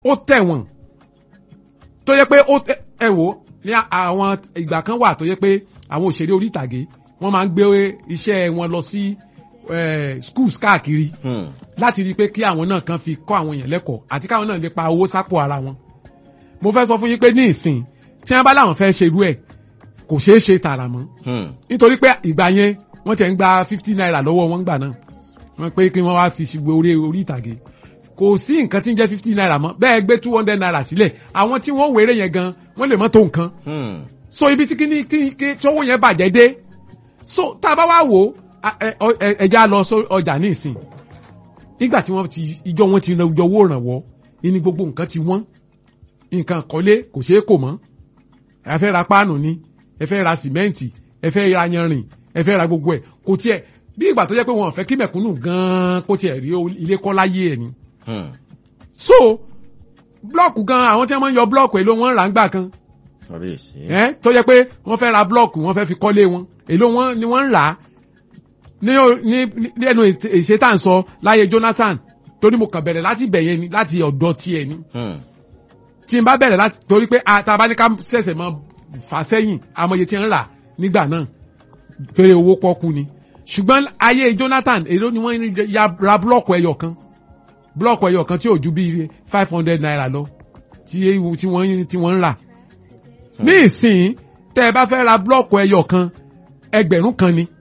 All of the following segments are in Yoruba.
ó tẹ̀wọ̀n tó yẹ pé ó tẹ ẹ wò ó ní àwọn ìgbà kan wà tó yẹ pé àwọn òṣèré orí ìtàgé wọ́n máa ń gbé iṣẹ́ wọn lọ sí eh, schools káàkiri Hmm. láti rí i pé kí àwọn náà kan fi kọ́ àwọn èèyàn lẹ́kọ̀ọ́ àti káwọn náà lè pa owó sápò ara wọn. mo fẹ́ sọ fún yín pé ní ìsìn tí wọ́n bá láwọn fẹ́ ṣerú ẹ̀ kò ṣeé ṣe tààrà mọ́ Hmm. nítorí pé ìgbà yẹn wọ́n tẹ̀ ń gba fifty naira lọ́wọ́ wọn gbà náà wọ́n pé kí wọ́n wá fi ṣùgbọ́n orí orí ìtàgé kò sí nǹkan tí ń jẹ́ fifty naira mọ́ bẹ́ẹ̀ gbé two hundred naira sílẹ̀ àwọn tí wọ́n wéré yẹn gan wọ́n lè mọ́ tó nǹkan Hmm. so ibi tí kíní kí kí sọ́wọ́ yẹn bàjẹ́ dé so tá a bá wá wò ó a- ẹ- ọ- ẹ- ẹja lọ sọ ọjà ní ìsìn nígbà tí wọ́n ti ìjọ wọn ti ràn owó ìrànwọ́ ní gbogbo nǹkan ti wọ́n nǹkan kọ́lé kò ṣeé kò mọ́ ẹ fẹ́ ra páànù ni ẹ fẹ́ ra sìmẹ́ǹtì ẹ fẹ́ ra yanrìn ẹ fẹ́ ra gbogbo ẹ̀ kò tiẹ̀ bí ìgbà tó jẹ́ pé wọn ò fẹ́ kí mẹ̀kúnnù gan-an kó tiẹ̀ rí ilé kọ́ láyé ẹ̀ ni Hmm. so blọọkù gan àwọn tí wọ́n máa ń yọ blọọkù èlò wọn rà ń gbà kan Kábíyèsí. ẹ tó yẹ pé wọ́n fẹ́ ra blọọkù wọ́n fẹ́ fi kọ́lé wọn èló wọn ni wọ́n ń rà á ní o- ní ní ẹnu èsè tá à ń sọ láyé Jonathan torí mo kàn bẹ̀rẹ̀ láti bẹ̀yẹn ni láti ọ̀dọ̀ tiẹ̀ ni Hmm. tí n bá bẹ̀rẹ̀ láti torí pé àtàbá ní ká ṣẹ̀ṣẹ̀ mọ fà sẹ́yìn amòye tí ń rà nígbà náà péré owó pọ́kú ni ṣùgbọ́n ayé Jonathan èló ni wọ́n ya ra blọọkù ẹyọ kan blọọkù ẹyọ kan tí ò ju bíi five hundred naira lọ tí ewu tí wọ́n tí wọ́n ń rà ní ìsìn tẹ́ ẹ bá fẹ́ ra blọọkù ẹyọ kan ẹgbẹ̀rún kan ni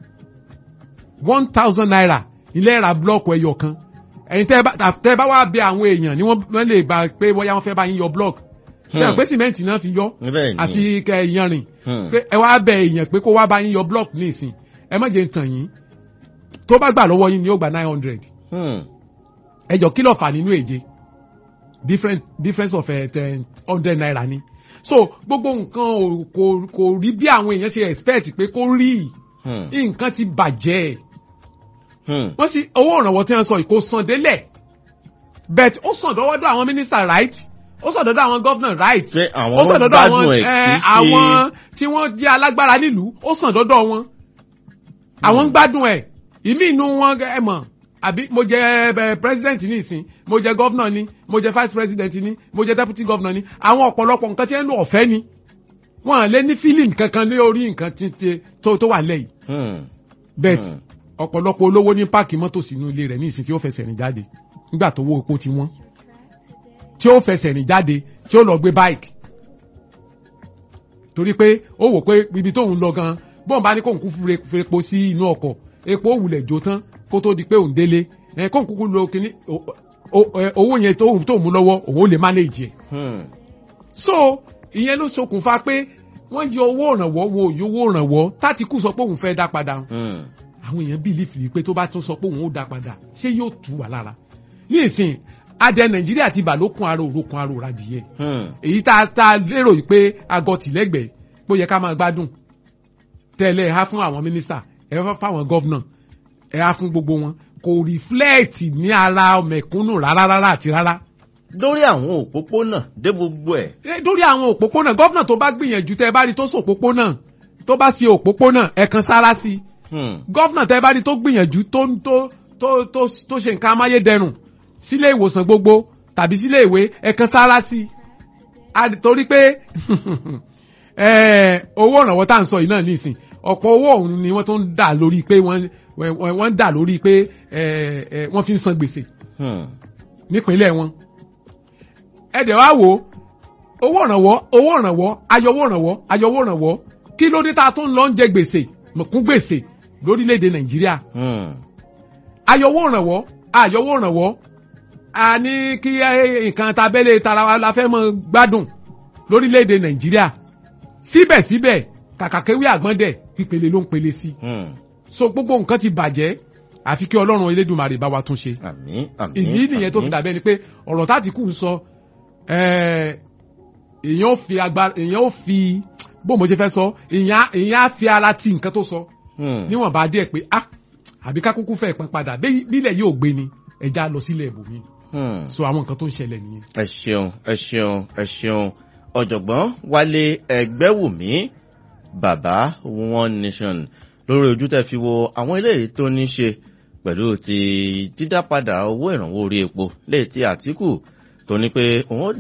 one thousand naira ilé ra blọọkù ẹyọ kan ẹ̀yin tẹ́ ẹ bá tẹ́ ẹ bá wá bẹ àwọn èèyàn ni wọ́n wọ́n lè gbà pé bóyá wọ́n fẹ́ bá yín yọ blọọkù ṣe Hmm. pé sìmẹ́ǹtì náà fi yọ Bẹ́ẹ̀ ni. àti kẹ yanrìn Hmm. pé ẹ wá bẹ èèyàn pé kó wá bá yín yọ blọọkù ní ìsìn ẹ má jẹ́ ń tàn yín tó bá gbà lọ́wọ́ yín ni ó gba nine hundred Hmm. ẹjọ kí ló fà nínú èje different difference of ten hundred naira ni so gbogbo nǹkan ò- kò kò rí bí àwọn èèyàn ṣe expect pé kó rí Hmm. nǹkan ti bàjẹ́ Hmm. wọ́n sì owó ìrànwọ́ tí wọ́n sọ yìí kò sàn délẹ̀ but ó sàn dọ́wọ́dọ́ àwọn minister right ó sàn dọ́dọ́ àwọn governor right Ṣé àwọn ó sàn dọ́dọ̀ gbádùn àwọn ẹ̀ ẹ, kì í ṣe- àwọn tí wọ́n jẹ́ alágbára nílùú ó sàn dọ́dọ̀ wọn àwọn ń gbádùn ẹ̀ ìmí inú wọn ẹ mọ̀ àbí mo jẹ ẹ, president ní ìsìn mo jẹ governor ni mo jẹ vice president ni mo jẹ deputy governor ni àwọn ọ̀pọ̀lọpọ̀ nǹkan tí ẹ ń lò ọ̀fẹ́ ni wọn à lè ní feeling kankan ní orí nǹkan tí- tí- tó tó wà lẹ́yìn Hmm. bet Hmm. ọ̀pọ̀lọpọ̀ olówó ní páàkì mọ́tò sínú ilé rẹ̀ ní ìsìn tí ó fẹsẹ̀ rìn jáde nígbà tó wó epo ti wọ́n tí ó fẹsẹ̀ rìn jáde tí ó lọ gbé báìkì torí pé ó wò pé ibi tóun lọ gan bọ́n bá ní kóun kú fure- fepo sí inú ọkọ̀ epo wulẹ̀ jó tán kó tó di pé òun délé ẹ kóun kúkú lo kíní o- o- ẹ, owó yẹn tóun tóun mú lọ́wọ́ òun ó lè manage ẹ̀ Hmm. so ìyẹn ló ṣokùnfà pé wọ́n yọ owó ìrànwọ́ wo òye owó ìrànwọ́ tátìkù sọ pé òun fẹ́ dá padà Hmm. àwọn èèyàn bìlífì wípé tó bá tún sọ pé òun ó dá padà ṣé yóò tù wá lára ní ìsìn adẹ nàìjíríà ti bà lókun ara òrókun ara òradìyẹ Hmm. èyí tá a tá a lérò yìí pé agọ tìlẹ́gbẹ̀ẹ́ pé ó yẹ ká máa gbádùn tẹ́lẹ̀ ẹ há fún àwọn mínísítà ẹ há fáwọn gọ́vnà ẹ há fún gbogbo wọn kò rìflẹ́ẹ̀tì ní ara mẹ̀kúnnù rárá rárá àti rárá lórí àwọn òpópónà dé gbogbo ẹ̀. Eh, lórí àwọn òpópónà gọ́vnà tó bá gbìyànjú tẹ́ ẹ bá rí tó sọ òpópónà tó bá ṣe òpópónà ẹ kan sára sí i Hmm. gọ́fìnà tẹ́ bá rí tó gbìyànjú tó ń tó tó tó tó ṣe nǹkan amáyédẹrùn sílé ìwòsàn gbogbo tàbí sílé ìwé ẹ̀kan sára sí i A- torí pé eh, owó ìrànwọ́ tá à ń sọ yìí náà nísìn ọ̀pọ̀ owó ọ̀hún ni wọ́n tó ń dà lórí pé wọ́n wọ́n wọ́n ń dà lórí pé eh, eh, wọ́n fi ń san gbèsè Hmm. nípínlẹ̀ wọn. ẹ̀dẹ̀ wá wò ó owó ìrànwọ́ owó ìrànwọ́ ayọ̀wó ìrànwọ́ ayọ̀wó ìrànwọ́ kí ló dé tá a tó ń lọ ń jẹ gbèsè mọ̀kún gbèsè lórílẹ̀‐èdè nàìjíríà Hmm. ayọ̀wó ìrànwọ́ ayọ̀wó ìrànwọ́ a ní kí eh, nǹkan tabẹ́lẹ̀ tara wa la fẹ́ mọ gbádùn lórílẹ̀‐èdè nàìjíríà síbẹ̀síbẹ̀ kàkàkéwé àgbọ̀ndẹ̀ pípele ló ń pele sí Hmm. so gbogbo nǹkan ti bàjẹ́ àfi kí ọlọ́run elédùnmarè bá wa tún ṣe Àmín. Àmín. ìdí nìyẹn tó fi àmín. dàbẹ́ ni pé ọ̀rọ̀ táti kù ń sọ eh, èèyàn ò fi agbára èèyàn ò fi bó mo ṣe fẹ́ sọ èèyàn èèyàn á fi ara ti nǹkan tó sọ Hmm. níwọ̀n bá díẹ̀ pé ah àbí ká kúkú fẹ́ pọn padà bí- bílẹ̀ yóò gbé ni ẹja lọ sílẹ̀ ibòmí Hmm. so àwọn nǹkan tó ń ṣẹlẹ̀ nìyẹn. ẹ ṣeun ẹ ṣeun ẹ ṣeun ọ̀jọ̀gbọ́n wálé ẹgbẹ́wùmí bàbá one nation lórí ojú tẹ́ fi wo àwọn eléyìí tó ní ṣe pẹ̀lú ti dídápadà owó ìrànwọ́ orí epo léè tí àtìkù tó ní pé òun ó